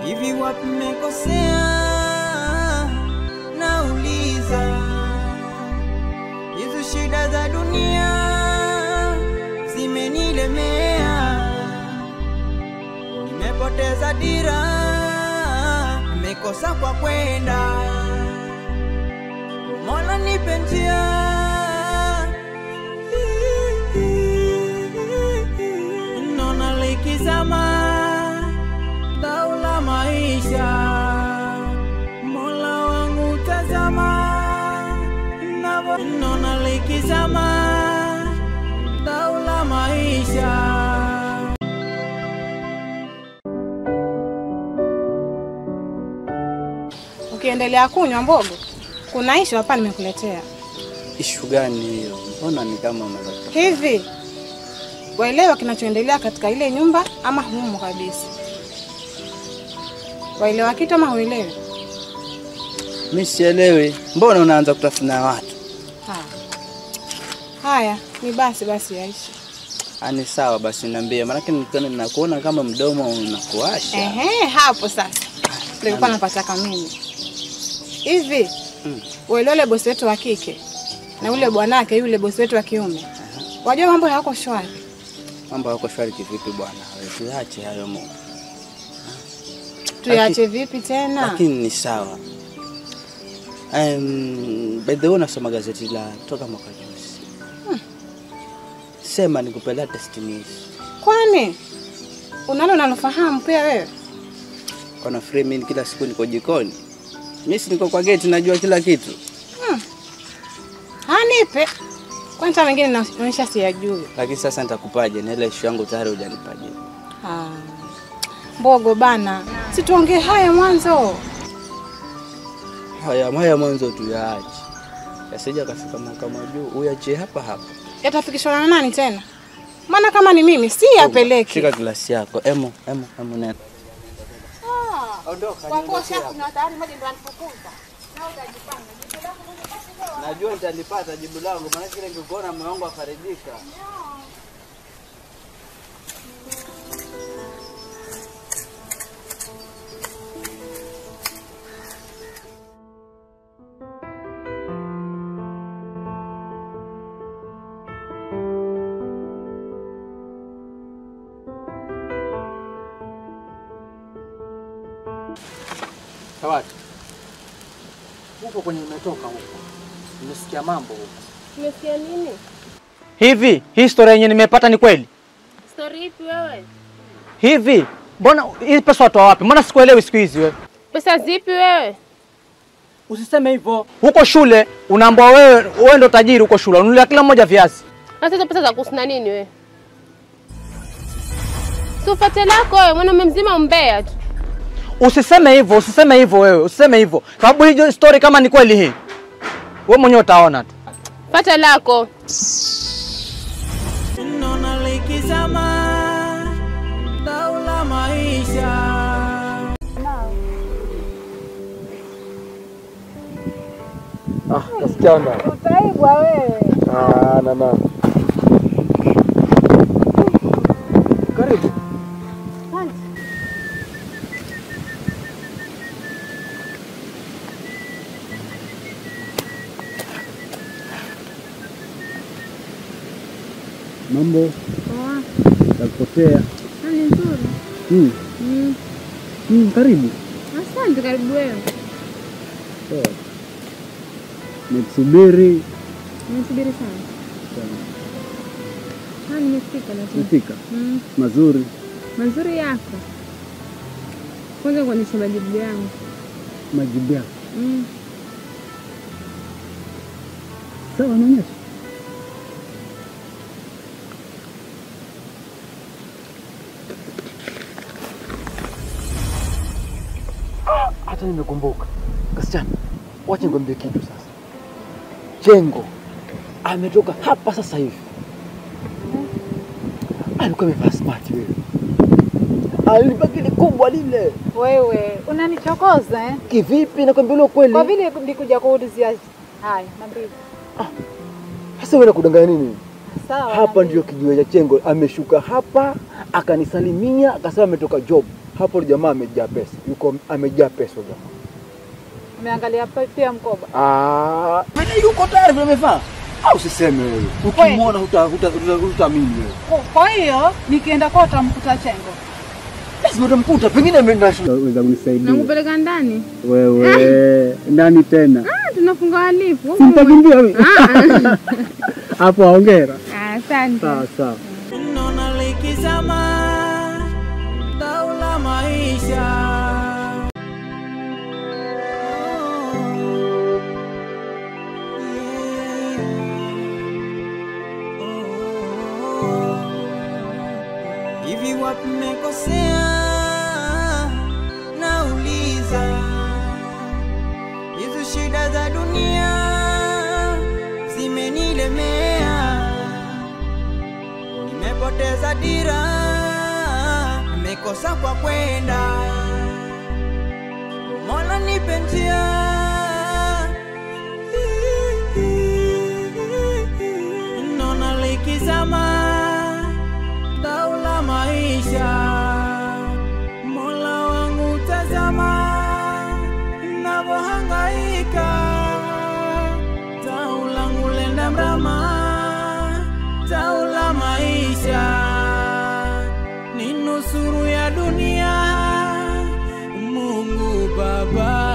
Hivi wapi mmekosea? Nauliza, hizo shida za dunia zimenilemea, nimepoteza dira, nimekosa kwa kwenda. Mola nipe njia Nona likizama dau la maisha, Mola wangu tazama, navo nona likizama dau la maisha. Ukiendelea kunywa mbogo, kuna ishu hapa nimekuletea. Ishu gani hiyo? Mbona ni kama unataka Hivi waelewa kinachoendelea katika ile nyumba ama humo kabisa? Waelewa kitu ama huelewi? mi sielewi. Mbona unaanza kutafuna watu? Ha. Haya, ni basi basi yaishi. Ani sawa basi, niambie, maanake nikiona nakuona kama mdomo unakuasha. Ehe, hapo sasa nilikuwa napataka mimi. Hivi Mm. waelewa ule bosi wetu wa kike na ule bwanake yule bosi wetu wa kiume, wajua mambo hayako shwari. Mambo yako shwari kivipi bwana? Wewe Tuache hayo Mungu. Tuyache vipi tena? Lakini ni sawa. Um, by the way unasoma gazeti la toka mwaka juzi. Sema nikupe latest news. Kwani unalo unalofahamu pia wewe? Kuna free mimi kila siku niko jikoni. Mimi si niko kwa gate najua kila kitu. Hanipe kwani hata mengine naonyesha siyajui. Lakini sasa nitakupaje na ile issue yangu tayari hujanipaje. Ah, Mbogo bana, situongee haya mwanzo. Haya haya mwanzo tuyaache. Yasija kafika mahakama juu uyache hapa hapa. Yatafikishwa na nani tena? Maana kama ni mimi si yapeleke. Shika glasi yako. Emo, emo, emo nenda. Najua nitalipata jibu langu, maana kile ningekuona moyo wangu afarijika. Tawati, huko kwenye umetoka huko, nimesikia mambo huko. Umesikia nini? Hivi hii historia yenye nimepata ni kweli? Stori ipi wewe? Hivi mbona hii pesa watoa wapi? Mbona sikuelewi siku hizi wewe? Pesa zipi wewe? Usiseme hivyo. Huko shule unaambiwa wewe wewe ndo tajiri huko shule, ununulia kila mmoja viazi. Sasa hizo pesa za kusina nini wewe? Si ufate lako wewe, mwanaume mzima umbea tu. Usiseme hivyo, usiseme hivyo wewe, usiseme hivyo. Sababu hiyo story kama ni kweli hii, wewe mwenyewe utaona tu. Fata lako. Nona likizama dau la maisha. Ah, kasichana. Utaibwa wewe. Ah, na na. Karibu. Mambo nakupotea. Ni nzuri. Mm. Mm, karibu. Asante, karibu wewe. Nikusubiri. Nimesubiri sana. Ah, nimefika lakini. Umefika. Mm, Mazuri. mazuri yako. Kwanza kuonyesha majibu yangu. Majibu yako. Mm. Sawa, naonyesha. Hata nimekumbuka. Kasichana, wacha nikwambie kitu sasa. Jengo ametoka hapa sasa hivi. Alikuwa amevaa smart wewe. Alivaa kile kubwa lile. Wewe unanichokoza eh? Kivipi? Nakwambia ule ukweli. Kwa vile nilikuja kuulizia haya, niambie. Sasa wewe unakudanganya nini? Sawa. Hapa ndio kijiwe cha Chengo, ameshuka hapa akanisalimia, akasema ametoka job. Hapo ndio jamaa amejaa pesa, yuko amejaa pesa jamaa. Umeangalia pa- pia mkoba. Ah, mimi yuko tayari vile amevaa. Au usiseme wewe. Ukimwona huta huta hutaamini wewe. Kwa- Kwa hiyo nikienda kwa utamkuta Chengo. Lazima utamkuta, pengine ameenda weza kunisaidia. Nakupeleka ndani. Wewe nani tena? Ah, tunafunga wahalifu. Simtakimbia mimi. Ah, Hapo hongera. ah, Asante. Sawa sawa. Nona likizama dau la maisha hivi wapi mmekosea nauliza hizi shida za dunia zimenilemea nimepoteza dira, nimekosa kwa kwenda. Mola nipe njia, nona likizama dau la maisha. Mola wangu tazama navyohangaika, tau langu lenda mrama tau la maisha ni nusuru ya dunia. Mungu Baba,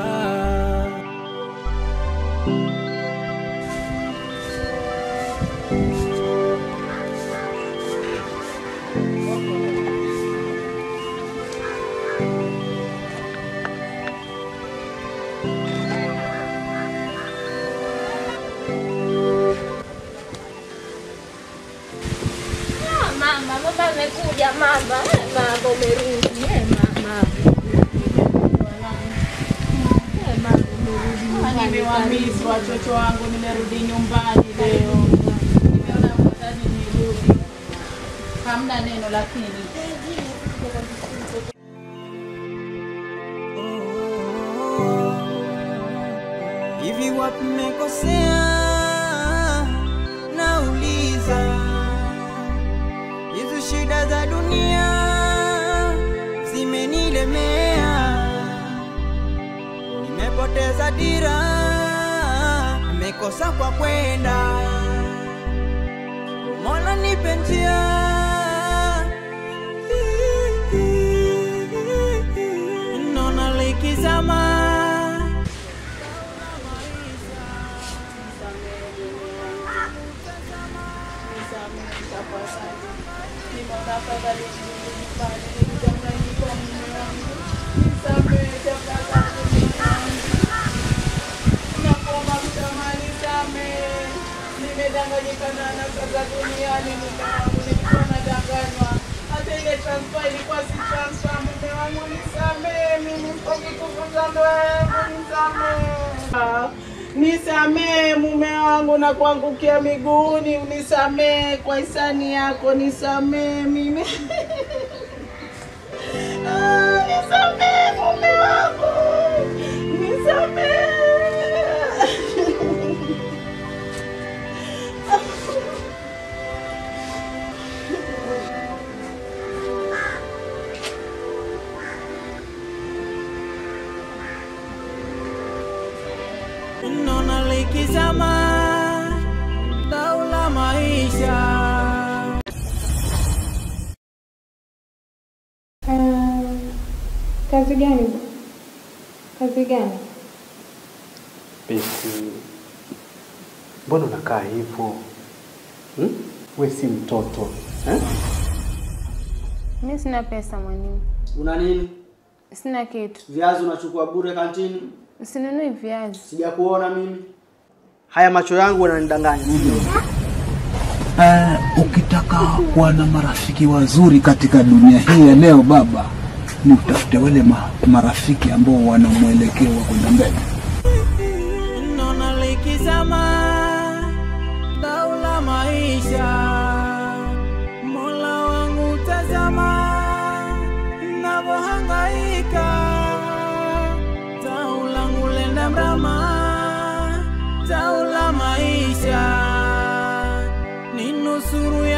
Mama, mama amekuja mama. Eh, Mama umerudi. Eh, mama. Eh, mama umerudi nyumbani. nimewamisi watoto wangu, nimerudi nyumbani leo. Nimeona afadhali nirudi, hamna neno lakini hivi wapi mmekosea? Nauliza, hizi shida za dunia zimenilemea, nimepoteza dira, nimekosa kwa kwenda. Mola nipe njia, nona likizama nimedanganyika na nasa za duniani. Mume wangu nilikuwa nadanganywa, hata ile transfer ilikuwa si transfer. Mume wangu nisamehe, mimi mpoki kuvuza ndoa yangu, nisamehe. Nisamehe mume wangu na kuangukia miguuni, unisamehe kwa hisani yako, nisamehe mimi. Ah, Nisamehe mume wangu, nisamehe. Nona likizama dau la maisha Kazi gani? Kazi gani? Besi, mbona unakaa hivyo hmm? We si mtoto eh? Mimi sina pesa mwalimu. Una nini? Sina kitu. Viazi unachukua bure kantini? Usinunui viazi. Sijakuona mimi. Haya macho yangu yananidanganya. Uh, ukitaka kuwa na marafiki wazuri katika dunia hii ya leo baba, ni utafute wale ma, marafiki ambao wana mwelekeo wa kwenda mbele. Nona likizama dau la maisha, Mola wangu tazama navyohangaika, tau langu lenda mrama, tau la maisha ni nusuru